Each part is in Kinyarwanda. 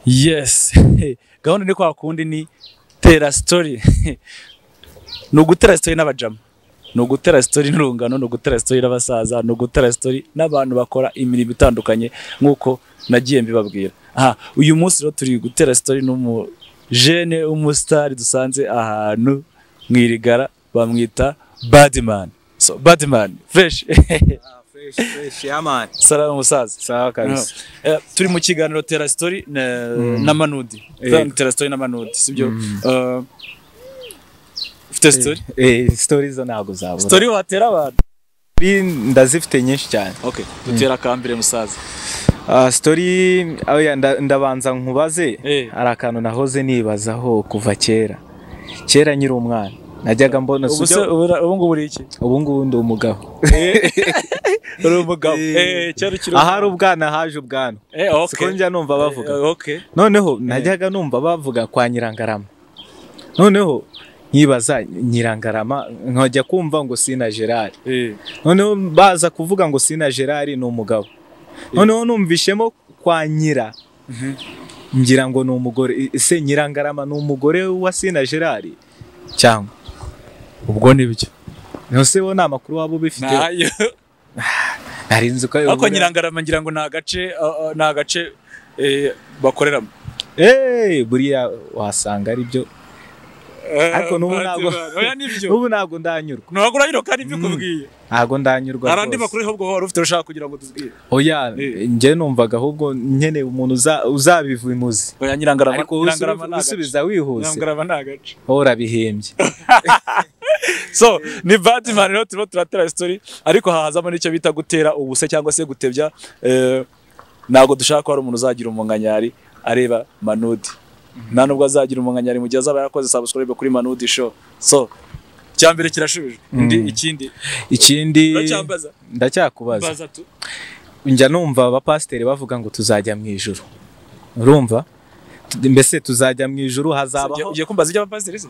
yes gahunda ni kwa kundi ni tera sitori ni ugutera sitori n'abajama ni ugutera sitori n'urungano ni ugutera sitori n'abasaza ni ugutera sitori n'abantu bakora imirimo itandukanye nk'uko nagiye mbibabwira aha uyu munsi rero turi gutera sitori n'umujene w'umusitari dusanze ahantu mu irigara bamwita badimani so badimani fureshi Fresh, fresh, yeah man. salamu musaza Sawa kabisa. Eh, turi mu kiganiro tera sitori na, na manudi Eh. tera sitori na manudi sibyo Eh, ufite sitori Eh, story zo ntabwo zabura. Story sitori watera abantu ndazifite nyinshi cyane. okay dutera akambere musaza Ah, story oya nda- ndabanza nkubaze Eh. hari akantu nahoze nibazaho kuva kera. Kera nkiri umwana. Najyaga mbona ubu se sujya ubura- ubu ngubu uri iki ubu ngubu ndi umugabo. uri umugabo Eh. eh cyari kiri Ahari ubwana haje ubwana. eh Siko okay njya numva bavuga. Eh, okay noneho najyaga numva bavuga kwa nyirangarama noneho nkibaza nyirangarama nkajya kumva ngo sina gerard eh noneho baza kuvuga ngo sina gerard ni umugabo noneho numvishemo kwa nyira ngira ngo ni umugore I- ese nyirangarama ni umugore wa sina gerard cyangwa ubwo ni byo ntose wo ni amakuru waba ubifite nayo nari nzi ko ariko nyirangarama ngira ngo ni agace ah, ah, ni agace eh bakoreramo Eh, buriya wasanga ari byo Ariko n'ubu ntabwo- oya nibyo ubu ntabwo ndanyurwa ntubagura hino kandi mbikubwiye ntabwo ndanyurwa hari andi rwose. makuru ahubwo wari ufite ushaka kugira ngo tuzibwire oya Eh. njye numvaga ahubwo nkeneye umuntu uza- uzabiva imuzi oya nyirangarama ariko nyirangarama ni agace usubiza wihuse nyirangarama ni agace wowe urabihembye so ni batman rero turimo turatera sitori ariko hahazamo n'icyo bita gutera ubuse cyangwa se gutebya eh, ntabwo dushaka ko hari umuntu uzagira umunganyari areba manudi nta nubwo azagira umunganyari mu gihe azaba yarakoze subscribe kuri manudi show so icya mbere kirashubije indi ikindi ikindi uracyambaza ndacyakubaza baza tu njya numva abapasiteri bavuga ngo tuzajya mu ijuru urumva Tu- mbese tuzajya mu ijuru hazabaho ugiye kumbaza iby'abapasiteri se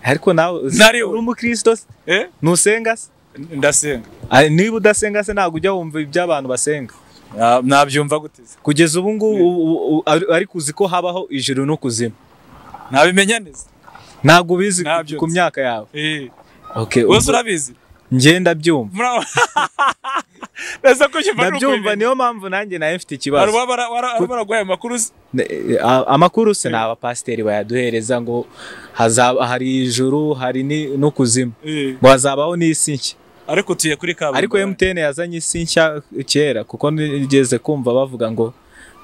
ariko nawe Nari we. uri umukristo se? eh ntusenga se ndasenga Ah, niba udasenga se ntabwo ujya wumva iby'abantu basenga Na- nabyumva gute se? kugeza ubu ngubu u- u- ari- ariko uzi ko habaho ijuru n'ukuzima nabimenya neza ntabwo ubizi Ntabyo ku nzi. myaka yawe eh Okay, wese ubwo- urabizi ngenda byumva Muraho. Neza ko ukiva ari ndabyumva ukubimenye. niyo mpamvu nanjye nawe mfite Hari ikibazo uwaba ara- ara- araba araguha aya makuru se? Ne- eh, a- amakuru se ni abapasiteri bayaduhereza ngo hazaba hari ijuru hari ni- n'ukuzima ngo hazabaho n'isi nshya ariko utuye kuri kaburimbo ariko MTN yazanye isi nshya kera kuko nigeze kumva bavuga ngo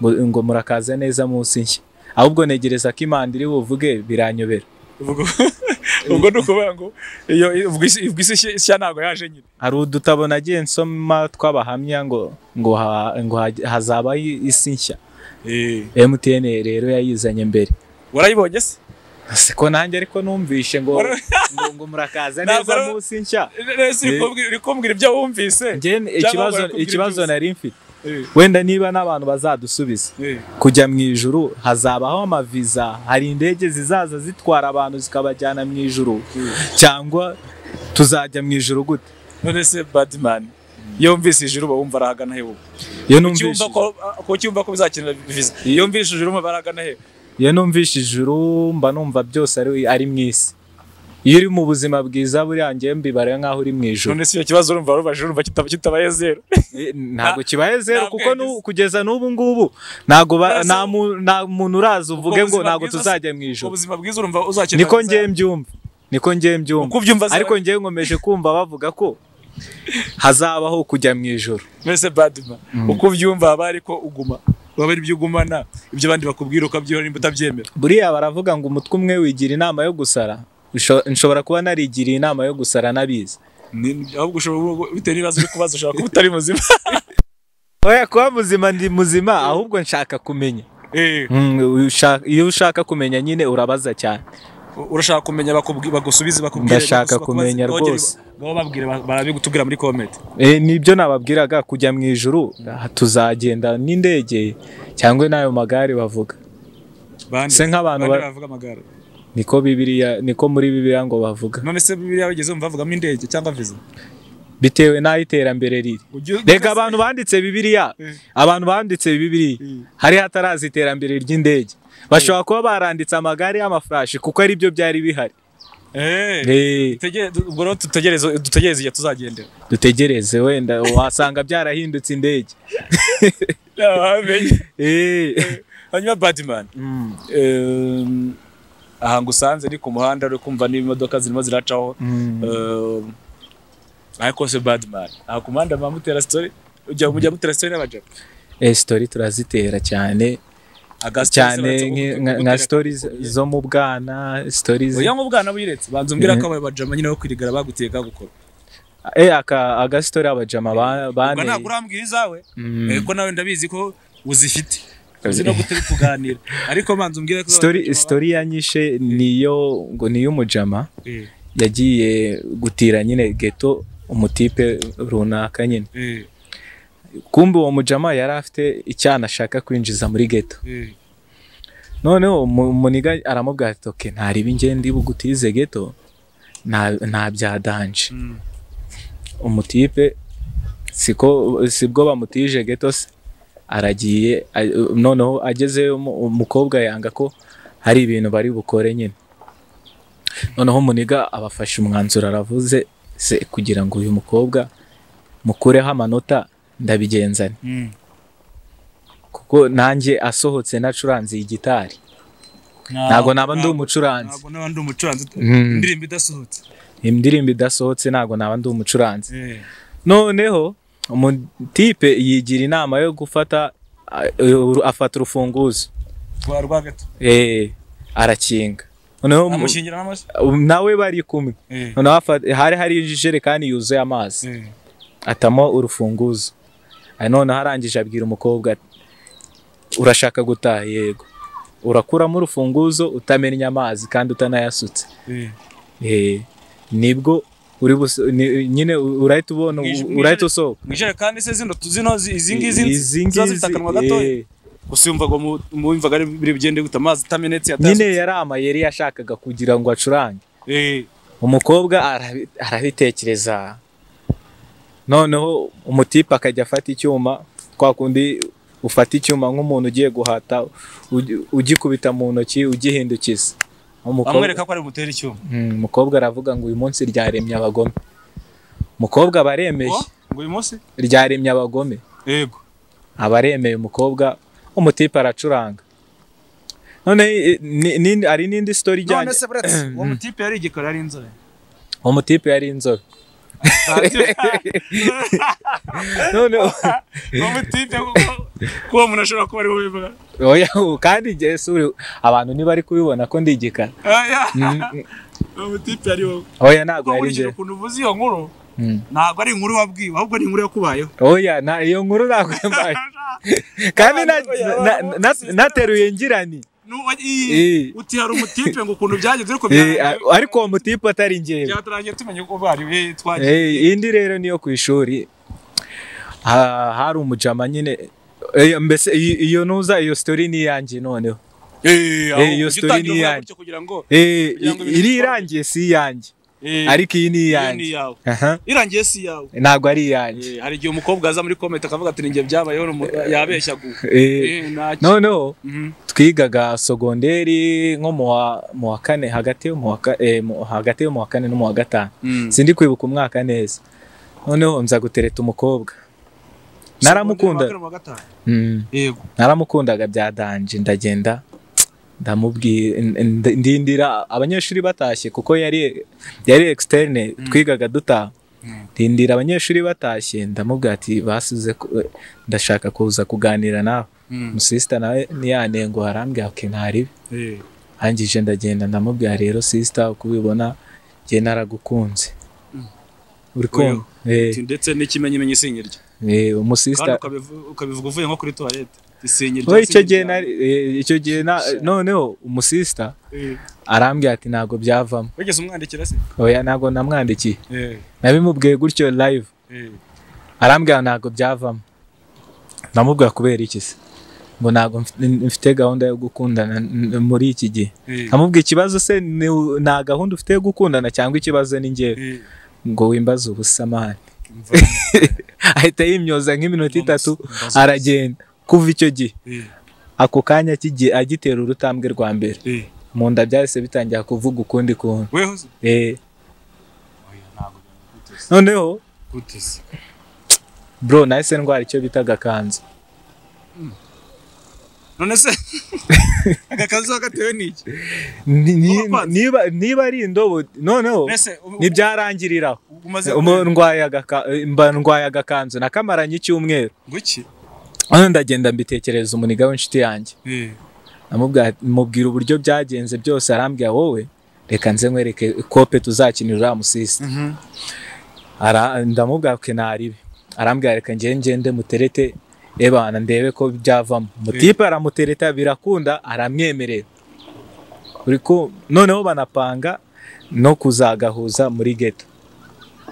ngo, ngo murakaza neza mu isi nshya ahubwo negereza ko imana iri buvuge biranyobera ubwo ubwo ni ukuvuga ngo iyo ubwo isi ubwo isi nshya- nshya ntabwo yaje nyine hari udutabo nagiye nsoma tw'abahamya ngo ngo, ha, ngo ha- hazabaho isi nshya MTN rero yayizanye mbere warayibonye se siko nanjye ariko numvishe ngo Wara- ngo, ngo murakaza Ntabwo neza ari- munsi nshya Ese uri kumbwira- uri kumbwira ibyo wumvise Njye ni- ikibazo barakubwira ikibazo iby'ubusa. nari mfite wenda niba n'abantu bazadusubiza kujya mu ijuru hazabaho amaviza hari indege zizaza zitwara abantu zikabajyana mu ijuru cyangwa tuzajya mu ijuru gute none se badimani iyo wumvise ijuru uba wumva arahagana he ubu iyo Ucyumva numvishe ko- ko ucyumva ko bizakenera viza iyo wumvise ijuru umva arahagana he iyo numvishe ijuru mba numva byose ari ari mu isi iyo uri mu buzima bwiza buriya njye mbibara nk'aho uri mu ijuru none se icyo kibazo urumva warubajije urumva kitaba kitabaye zero Eh, ntabwo kibaye zero ntabwo kuko nu- yagize. kugeza n'ubu ngubu ntabwo ba- Ntazo- nta mu- nta muntu uraza uvuge ngo buzima ntabwo bwiza se- tuzajya mu ijuru ubuzima bwiza urumva uzakenera niko viza. ngiye mbyumva niko ngiye mbyumva uko ubyumva se- ariko ngiye nkomeje kumva bavuga ko hazabaho kujya mu ijoro mbese badima uko ubyumva haba ariko uguma waba ari ibyo ugumana ibyo abandi bakubwira ukabyihora nimba utabyemera buriya baravuga ngo umutwe umwe wigira inama yo gusara Usho- nshobora kuba narigiriye inama yo gusara nabizi Ni- ahubwo ushobora bitewe n'ibibazo uri kubaza ushobora kuba utari muzima oya kuba muzima ndi muzima ahubwo nshaka kumenya Eh, Mm, usha- iyo ushaka kumenya nyine urabaza cyane urashaka kumenya bakubwi- bagusubize bakubwire Ndashaka bagusubize, kumenya bakubaze, nogere- rwose. nabo babwire ba- barabigutubwira muri komenti Eh, nibyo nababwiraga kujya mu ijuru ah, tuzagenda n'indege cyangwa n'ayo magare bavuga Bande- Se nk'abantu bande ba- bavuga amagare niko bibiriya niko muri bibiriya ngo bavuga none se biriya wigeze wumva bavugamo indege cyangwa viza bitewe n'aho iterambere riri Ugiye- reka abantu banditse bibiriya Eh. abantu banditse bibiriya Mm. hari hataraza iterambere ry'indege bashobora kuba baranditse amagare y'amafarashi kuko ari byo byari bihari Eh, Tegere- du- ubwo rero dutegereze dutegereze igihe tuzagendera dutegereze wenda wasanga byarahindutse indege Eh, hanyuma badimani mm, Ehm, ahantu usanze ni ku muhanda uri kumva n'imodoka zirimo ziracaho mm. Ehm, ariko se badimani aha ku muhanda muba mutera sitori ujya mujya mutera sitori n'abajapo Eh, story turazitera cyane cyane nki- nka- nka story zo mu bwana story oya zi- mu bwana buyiretse banza umbwira Eh. ko aba bajama nyine wo kwirigara baguteye kagukora eh aka aga story abajama ba- ubwo ntabwo bane urambwira izawe Mm. Eh, ko nawe ndabizi ko uzifite uzi no gutari kuganira ariko banza umbwire ko story abajama story yanyishe niyo ngo niyo umujama ba- Eh, yagiye gutira nyine geto umutipe runaka nyine eh, kumbe uwo mujama yari afite icyana ashaka kwinjiza muri geto eh, noneho umu- muniga aramubwira ati oke ntareba ingende bugutize geto nta- nta bya danje mm, umutipe siko sibwo bamutije geto se aragiye a- noneho agezeyo umu- umukobwa yanga ko hari ibintu bari bukore nyine noneho muniga abafashe umwanzuro aravuze se kugira ngo uyu mukobwa mukureho amanota ndabigenzane mm. kuko nanjye asohotse nacuranze iyi gitari ntabwo naba ndi umucuranzi ntabwo naba ndi umucuranzi Mm. indirimbo idasohotse indirimbo idasohotse ntabwo naba ndi umucuranzi Eh, noneho umutipe yigira inama yo gufata a- uru- afata urufunguzo rwa rwa gato Eh, arakinga noneho mu- amushingira n'amashyi nawe bari kumwe Eh, noneho afa- hari hari ijerekani yuzuye amazi eh, atamo urufunguzo Ah, noneho arangije abwira umukobwa ati, urashaka gutaha yego urakuramo urufunguzo utamennye amazi kandi utanayasutse eh. Eh, nibwo uri buso- ni- nyine u- urahita ubona Mwij- u- urahita usohoka mu ijerekani se zino zino zi- izi ngizi Izi ziba ngizi, zifite akanwa gatoya eh, gusa yumvaga mu- mu yumvaga ari biri bigende gute amazi atamenetse nyine yari amayeri yashakaga kugira ngo acurange umukobwa arabi- arabitekereza noneho umutipe akajya afata icyuma kwa kundi ufata icyuma nk'umuntu ugiye guhata ugi- ugikubita mu ntoki ugihindukiza Umukobwa- amwereka ko ari bumutere icyuma Mm, umukobwa aravuga ngo uyu munsi ryaremye abagome umukobwa aba ngo aremeye ngo uyu munsi ryaremye abagome yego aba aremeye umukobwa umutipe aracuranga none eh, ni- ni- hari n'indi story ijyanye none se buretse uwo mutipe yari igikora ari inzobe umutipe yari inzobe none uwo mutipe kuko kuko umuntu ashobora kuba ari we ubivuga oya kandi igihe si uri- abantu ntibari kubibona ko ndigikara Oya, Mm, uwo mutipe ari wowe oya ntabwo kuko yari nkurikije njye ukuntu uvuze iyo nkuru Mm. ntabwo ari inkuru wabwiwe ahubwo ni inkuru yakubayeho oya nta iyo nkuru ntabwo yambaye kandi na- na- na- nateruye ngirani N'uwo- Eh. ii, uti hari umutipe ngo ukuntu byagenze ariko Eh, byararangiye- a- ariko uwo mutipe atari njyewe byaturangiye tumenye ko bari we twagiye Eh, indi rero niyo ku ishuri ha- hari umujama nyine Eh, mbese iyo iyo ntuza iyo story ni iyanjye noneho aho eh, iyo ujya story utangira ni uvuga iyanjye. gutyo kugira ngo Eh, Kugira ngo i- ibintu iri bikorwe. irangiye si iyanjye eh, ariko iyi ni iyo ni iyanjye iyawe Aha, irangiye si iyawe ntabwo ari iyanjye Eh, hari igihe umukobwa aza muri komenti akavuga ati ninjye byabayeho n'umu- yabeshya gu Eh, Eh, ntacyo. noneho Mhm. twigaga sogonderi nko mu wa- mu wa kane hagati yo mu wa ka- eh, mu- hagati yo mu wa kane no mu wa gatanu Mm. sindi kwibuka umwaka neza noneho nza gutereta umukobwa naramukunda Wa gatanu. Mm. yego naramukundaga bya danje ndagenda ndamubwira ndi- ndindira abanyeshuri batashye kuko yari yari externe twigaga dutaha Mm. ndindira abanyeshuri batashye ndamubwira ati basize ku- ndashaka kuza kuganira nawe Mm. umusisita nawe niyanengo harambwira ati ntaribi Eh, arangije ndagenda ndamubwira rero sisita uko ubibona njye naragukunze uri kumva Eh, ati, ndetse n'ikimenyimenyi isinyirya eh, kandi umusisita ukabivu- ukabivuga uvuye nko kuri tuwarete isinyirya we icyo gihe nari- eh, icyo gihe na- noneho umusisita arambwira ati ntabwo byavamo wigeze umwandikira se oya ntabwo namwandikiye Eh, nabimubwiye gutyo live eh, arambwira ntabwo byavamo ndamubwira kubera iki se ngo ntabwo mf- mfite gahunda yo gukundana n- n- muri iki gihe eh, ndamubwira ikibazo se ni u- nta gahunda ufite yo gukundana cyangwa ikibazo ni njyewe eh. ngo wimbaze ubusamani Mva- ahita yimyoza nk'iminota itatu Mbaza- aragenda kuva icyo gihe Eh. ako kanya kigiye agitera urutambwe rwa mbere mu nda byahise bitangira kuvuga ukundi kuntu weho se Eh, oya ntabwo byamukutse noneho gute se bro nahise ndwara icyo bita agakanzu none se agakazu wagatewe n'iki Ni- ni- Urakwanze? niba niba ari indobo noneho mbese ubu- ntibyarangiriraho umaze Umu- ndwaye agaka- mba ndwaye agakanzu nakamaranye icyumweru guki hano ndagenda mbitekereza umuniga w'inshuti yanjye namubwira mubwira uburyo byagenze byose arambwira wowe reka nze nkwereke kope tuzakinira uriya musisi Ara- ndamubwira ko naribe arambwira reka njye ngende muterete ebana ndebe ko byavamo mutipe aramutereta birakunda aramwemerera Uri ku- noneho banapanga no kuzagahuza muri geto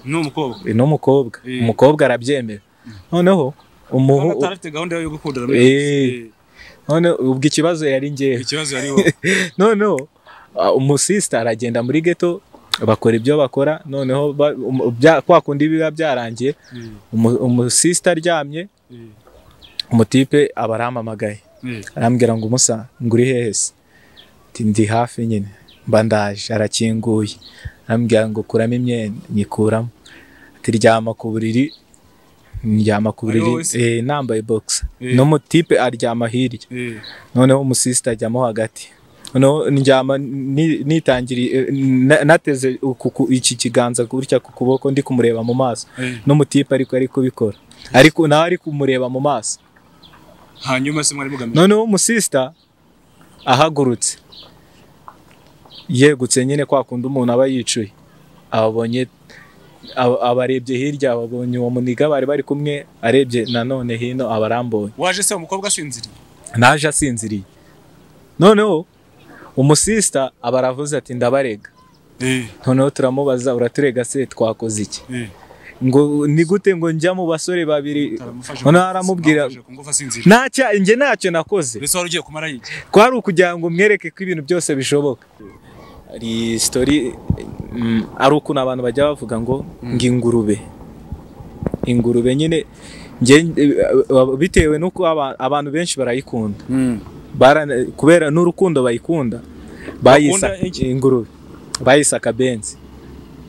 ni umukobwa ni umukobwa Eh. umukobwa arabyemera noneho umuhu Hano atarafite gahunda yo gukundana Eh. none ubwo ikibazo yari ngewe ikibazo hariho noneho ah, umusisita aragenda muri geto bakora ibyo bakora noneho ba- um- bya- kwa kundi biba byarangiye umu- umusisita aryamye umutipe aba arampamagaye arambwira ngo umusa ngo uri hehe se Ati, ndi hafi nyine mba ndaje arakinguye arambwira ngo kuramo imyenda nyikuramo ati ryama ku buriri ndyama ku buriri Ari wowe se? eh, nambaye bogisa Eh. n'umutipe aryama hirya noneho umusisita ajyamo hagati noneho ndyama ni- nitangiriye eh, na- nateze uku- ku- iki kiganza gutya ku kuboko ndi kumureba mu maso n'umutipe ariko ari kubikora ariko nawe ari kumureba mu maso hanyuma se mwari mugamije noneho umusisita ahagurutse yegutse nyine kwa kundi umuntu aba yicuye ababonye aba- abarebye hirya ababonye uwo muniga bari bari kumwe arebye nanone hino abarambonye waje se umukobwa asinziriye naje asinziriye noneho umusisita aba aravuze ati ndabarega noneho turamubaza uraturega se twakoze iki ngo ni gute ngo njya mu basore babiri noneho aramubwira kumva asinziriye ntacya njye ntacyo nakoze mbese wari ugiye kumara yiki kwari ukugira ngo mwereke ko ibintu byose bishoboka hari sitori mm, ari ukuntu abantu bajya bavuga ngo ngo ingurube ingurube nyine njye- bitewe n'uko aba- abantu benshi barayikunda barana, kubera n'urukundo bayikunda bayisa Bakunda iki? ingurube bayisa akabenzi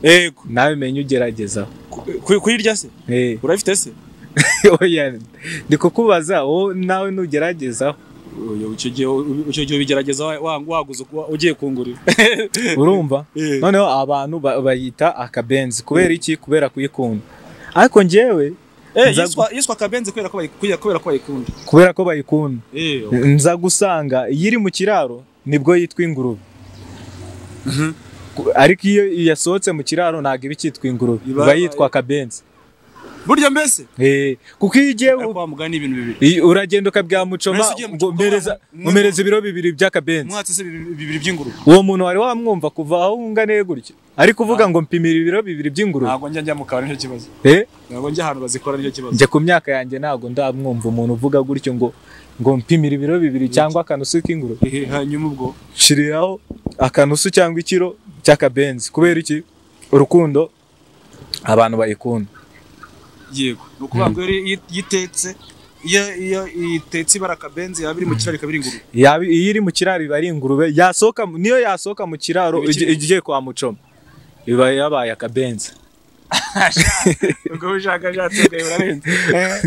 yego nawe menye ugerageza Ku- kuyirya se Eh, urayifite se oya ndi kukubaza wowe nawe nugerageza Oya, icyo gihe icyo gihe ubigerageza wa- wa- waguze uku- ugiye kungurira urumva Eh. noneho abantu ba- bayita akabenzi kubera iki kubera kuyikunda ariko njyewe Eh, Nza- yiswa- yiswa akabenzi kubera ko bayi- kubera ko bayikunda kubera ko bayikunda Eh, nza gusanga iyo iri mu kiraro nibwo yitwa ingurube Ku- ariko iyo yasohotse mu kiraro ntabwo iba icyitwa ingurube Iba- iba yitwa akabenzi burya mbese Eh, kuko iyo ugiye ariko wamugana ibintu bibiri Iyi- uragenda ukabwira mucoma Mbese ugiye mu ngo Mucoma mpereza wamuha- mumereza ibiro bibiri by'akabenzi mwatse se bibiri bibiri by'ingurube uwo muntu wari wamwumva kuva aho wunganiye gutyo ariko uvuga ngo mpimira ibiro bibiri by'ingurube ntabwo njya njya mu kabari nicyo kibazo Eh, ntabwo njya ahantu bazikora nicyo kibazo njye ku myaka yanjye ntabwo ndamwumva umuntu uvuga gutyo ngo ngo mpimira ibiro bibiri cyangwa akanusu k'ingurube Eh, hanyuma ubwo shiriraho akanusu cyangwa ikiro cy'akabenzi kubera iki urukundo abantu bayikunda yego ni ukuvuga ngo iyo iyi- iyo itetse iyo iyo itetse ibara akabenzi yaba iri mu kiraro ikaba iri ingurube Yaba- iyo iri mu kiraro iba ari ingurube yasohoka mu- niyo yasohoka mu kiraro Iba ikiri- igi- igiye kwa mucoma iba yabaye akabenzi ubwo ubushakashatsi bwawe burarenze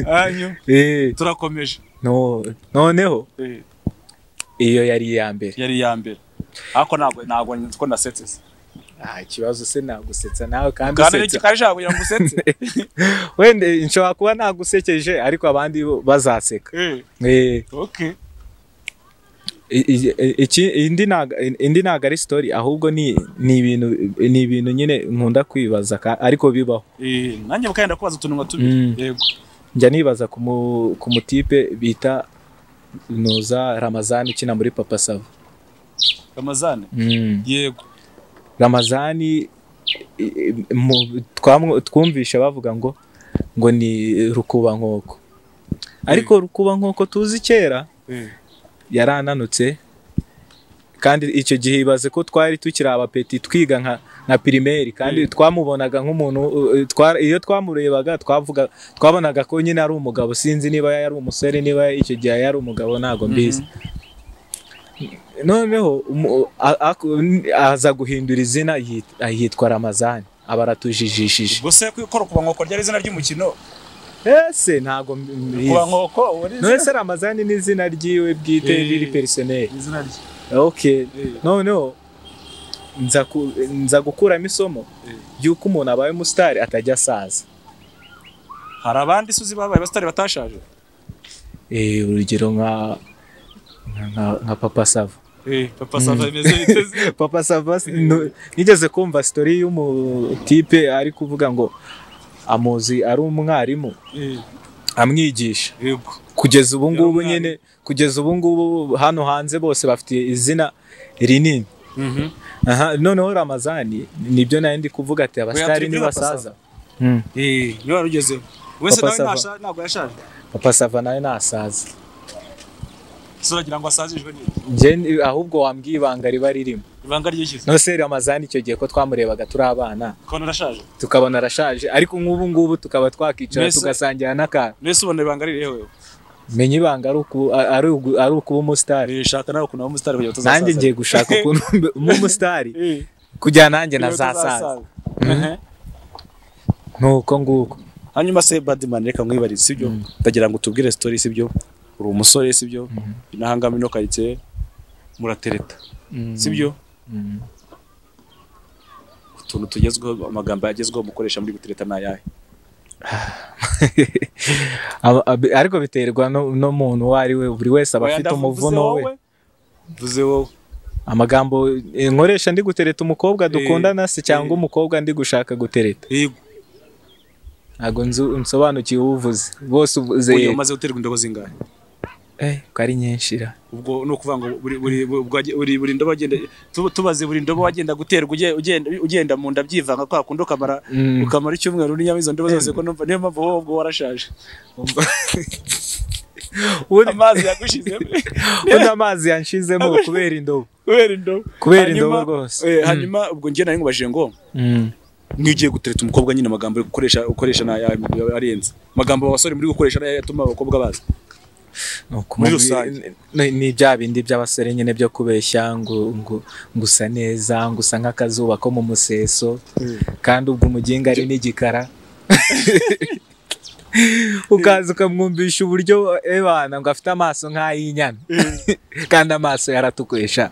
hanyuma Eh, turakomeje no- noneho Eh, iyo yari iya mbere yari iya mbere ariko ntabwo ntabwo ko nasetse se nta kibazo se nagusetsa nawe kandi kandi usetsa kikajya kugira ngo usetse wenda nshobora kuba nagusekeje ariko abandi bo bazaseka Eh, Eh, okay i- i- i- iki- indi ntago- indi ntabwo ari sitori ahubwo ni ni ibintu ni ibintu nyine nkunda kwibaza ka- ariko bibaho Eh, nanjye bukagenda kubaza utuntu nka tubiri Mm. yego njya nibaza ku mu- ku mutipe bita nuza ramazani ukina muri papa sava ramazane Mm. yego ramazani i- i- mu- twamwo- twumvishe bavuga ngo ngo ni rukuba nkoko ariko rukuba nkoko tuzi kera Eh, yarananutse kandi icyo gihe ibaze ko twari tukiri abapeti twiga nka na pirimeri kandi twamubonaga nk'umuntu uh, uh, twa- iyo twamurebaga twavuga twabonaga ko nyine ari umugabo sinzi niba yari umusore niba icyo gihe yari umugabo ntabwo mbizi noneho umu- a- aku- n- aza guhindura izina yit- ahitwa ramazani aba aratujijishije gusa kwikora kubankoko ryari izina ry'umukino ese ntabwo mbizi kubankoko uri none se ramazani ni izina ryiwe bwite Eh. riri perisoneri izina rye okay Eh. noneho nza ku- nza gukuramo isomo Eh. ry'uko umuntu abaye umusitari atajya asaza hari abandi isuzi babaye abasitari batashaje Eh, urugero nka nka- nka papa sava papa sava bimeze biteze papa sava s- no- nigeze kumva sitori y'umutipe ari kuvuga ngo amuzi ari umwarimu amwigisha yego kugeza ubu Yari ngubu umwarimu. nyine kugeza ubu ngubu hano hanze bose bafite izina rinini aha noneho ramazani nibyo nari ndi kuvuga ati abasitari turi kuri Papa nibasaza Sava. Mm. niyo wari ugezeho wese nawe Papa Sava. nasha- ntabwo yashaje papa sava nawe nasaza ese uragira ngo asazijwe n'iyi Njye ni- ahubwo wambwiye ibanga riba ririmo ibanga ryishyuza nose ramazani icyo gihe ko twamurebaga turi abana kubona arashaje tukabona arashaje ariko nk'ubu ngubu tukaba twakicara Mbese- tugasangira n'akantu mbese ubona ibanga ririho wewe menya ibanga ari uku- a- ari ugu- ari ukuba umusitari nishaka nawe ukuntu abamotari kugira ngo tuzasaza nanjye ngiye gushaka ukuntu mbe- mbe umusitari Eh, kugira nanjye kugira ngo nazasaza tuzasaza. Mhm. nuko nguko hanyuma se badimani reka mwibarize sibyo ndagira ngo tubwire sitori sibyo uri umusore sibyo n'ahangami no karitsiye muratereta sibyo Mm. utuntu tugezweho amagambo yagezweho mukoresha muri gutereta ni ayahe Aba- ab- ariko biterwa no- n'umuntu uwo ari we buri wese aba afite umuvuno we vuze wowe amagambo eh, nkoresha ndi gutereta umukobwa dukundana se cyangwa umukobwa ndi gushaka gutereta yego ntabwo nzu- nsobanukiwe uvuze bose uvuze uyu yego. umaze guterwa indobo zingahe Eh, ko ari nyinshi ra ubwo ni ukuvuga ngo buri buri buri- buri buri ndobo wagenda tu- tubaze buri ndobo wagenda guterwa uge- ugenda ugenda mu nda byivanga kwa kundi ukamara Mm. ukamara icyumweru n'inyama izo ndobo zose ko numva niyo mpamvu wowe ubwo warashaje amazi yagushizemo undi amazi yanshizemo kubera indobo kubera indobo Kubera Hanyuma- indobo rwose. eh, hanyuma ubwo njye nari nkubajije ngo niyo ugiye gutereta umukobwa nyine amagambo yo gukoresha ukoresha ni ayahe? arenze amagambo abasore muri gukoresha ni ayahe atuma abakobwa baza Ni ukumubwira- rusange. ni- ni bya bindi by'abasore nyine byo kubeshya ngo ngo ngusa neza ngusa nk'akazuba ko mu museso kandi ubwo umuginga ari n'igikara ukaza ukamwumvisha uburyo ebana ngo afite amaso nk'ay'inyana kandi amaso yaratukwesha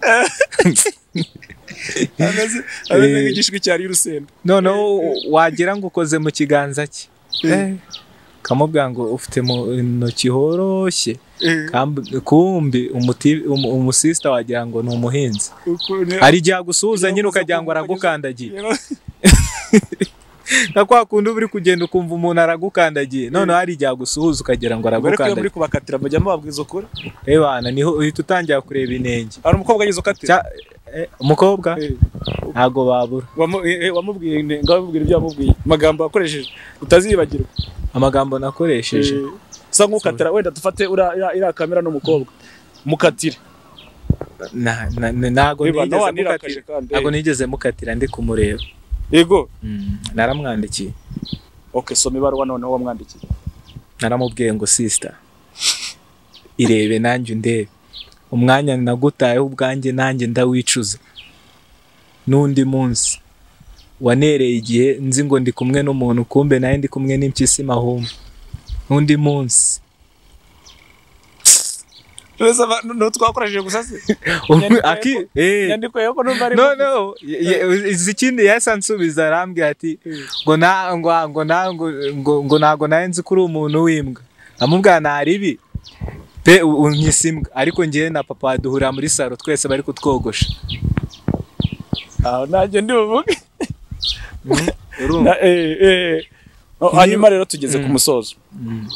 ameze ameze nk'igishwi cyari y'urusenda noneho wagira ngo ukoze mu kiganza cye Eh, ukamubwira ngo ufite mu ntoki horoshye Kamb- kumbi umuti- umu- umusista wagira ngo ni umuhinzi hari igihe agusuhuza nyine ukagira ngo aragukandagiye nka kwa kundi uba uri kugenda ukumva umuntu aragukandagiye noneho hari igihe agusuhuza ukagira ngo ariko iyo muri aragukandagiye kubakatira mujya mubabwiza ukuri ebana niho uhita utangira kureba inenge hari umukobwa ageze ukatira Cya- eh, umukobwa Eh, ntago babura wamu- eh, eh, wamubwiye ine- ngaho wamubwira ibyo wamubwiye amagambo wakoresheje utazibagirwa amagambo nakoresheje Eh, sa nk'ukatira wenda dufate ura- ira- iriya kamera n'umukobwa mukatire Na- na- na- ntago Eba, nigeze nawe wanirakaje mukatira- kandi, eh. ntago nigeze mukatira ndi kumureba yego Mm, naramwandikiye okay soma ibaruwa noneho wamwandikiye naramubwiye ngo sisita irebe nanjye undebe umwanya nagutayeho ubwanjye nanjye ndawicuza n'undi munsi wanereye igihe nzi ngo ndi kumwe n'umuntu kumbe nawe ndi kumwe n'impyisi mahuma n'undi munsi Mbese aba- ni uwo twakoresheje gusa se Umwe- aki eh, nyandiko yuko numva ari no no ye- ye- izi ikindi yahise ansubiza arambwira ati ngo na ngo ngo na ngo ngo ngo ntago nari nzi ko uri umuntu w'imbwa amubwira ntari ibi pe u- unyise imbwa ariko ngewe na papa duhurira muri salo twese bari kutwogosha aho nanjye ndi buvuge urumva Na- eh, eh. No, hanyuma rero tugeze ku musozo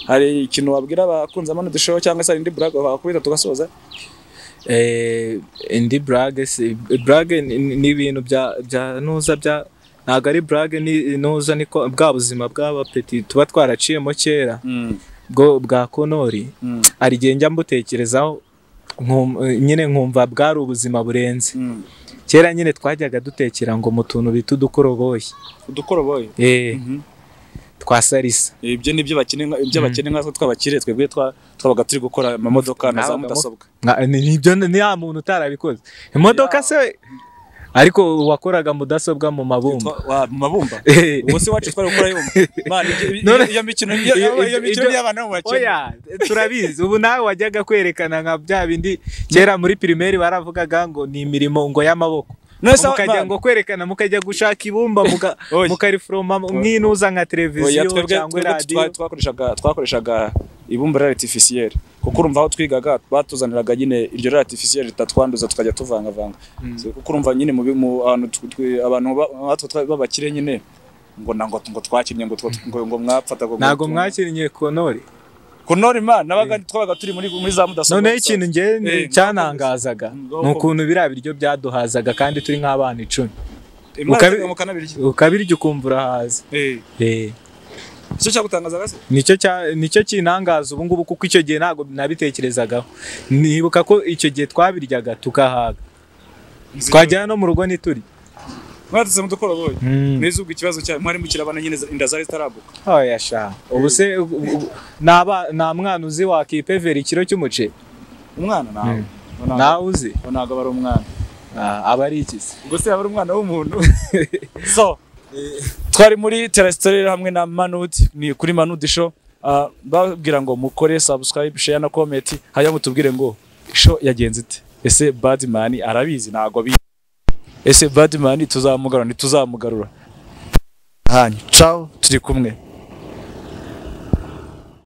hari ikintu wabwira abakunzi amano dushoho cyangwa se hari indi buraga wakubita tugasoza eh indi brage si brage ni- ni ni ibintu bya bya nuza bya ntago ari brage ni nuza niko bwa buzima bw'aba peti tuba twaraciyemo kera bwo bwa konori hari igihe njya mbutekerezaho nkum- nyine nkumva bwari ubuzima burenze kera nyine twajyaga dutekera ngo mu tuntu bita udukoroboyi udukoroboyi eh Mhm. twasarisa ibyo ni byo bakeneye ibyo bakeneye nkatwe tw'abakire twebwe twa- twabaga turi gukora amamodoka na za Ntabagamo. mudasobwa Nka- ni nibyo ni ya muntu utarabikoze imodoka se ariko wakoraga mudasobwa mu mabumba Twa- wa- mu mabumba Eh. ubu se iwacu twari gukora yombi Man, ibyo- ibyo- None- iyo mikino iyo- Iyo- iyo mikino ibyo- y'abana bo mu bakene oya turabizi ubu nawe wajyaga kwerekana nka bya bindi kera muri pirimeri baravugaga ngo ni imirimo ngo y'amaboko None se mukajya abana- ngo kwerekana mukajya gushaka ibumba muka- Oya. mukariforoma mwinuza nka Oya, televiziyo twebwe cyangwa twebwe radiyo twa- twakoreshaga twakoreshaga ibumba rya artificiel kuko urumva aho twigaga batuzaniraga nyine iryo rya artificiel ritatwanduza tukajya tuvangavanga So, kuko urumva nyine mu bi- mu ahantu tw- tw- abantu ba- nkatwe twa- b'abakire nyine ngo na- ngo ngo twakinnye ngo twa- ngo ngo mwapfataga ngo ntabwo tu- mwakinnye konori kunora imana nabaga twabaga turi muri muri za mudasobwa noneho gusa. ikintu ngewe ni- Eh, cyanangazaga ni ukuntu biriya biryo byaduhazaga kandi turi nk'abana icumi Imana ukabi- itegeka mukanabirya ukabirya ukumva urahaze eh Eh, icyo cyagutangazaga se nicyo cya- nicyo kinangaza ubu ngubu kuko icyo gihe ntabwo nabitekerezagaho nibuka ko icyo gihe twabiryaga tugahaga twagera no mu rugo ntiturya mwadutse mu dukoroboyi Mm. n'izuba ikibazo cya mwari mukirabana nyine inda zari zitarabuka oya sha ubu se u- u- naba- nta mwana uzi wakipevera ikiro cy'umuceri umwana nawe Ntabwo- nawe uzi ntabwo aba ari umwana Ah, aba ari ikizi ubwo se yaba ari umwana w'umuntu so twari muri teresitorere hamwe na manudi ni kuri manudi show Ah, babwira ngo mukore subscribe share na comment hanyuma mutubwire ngo show yagenze ite ese badman arabizi ntabwo abizi ese badman tuzamugarura ntituzamugarura hanyu ciao turi kumwe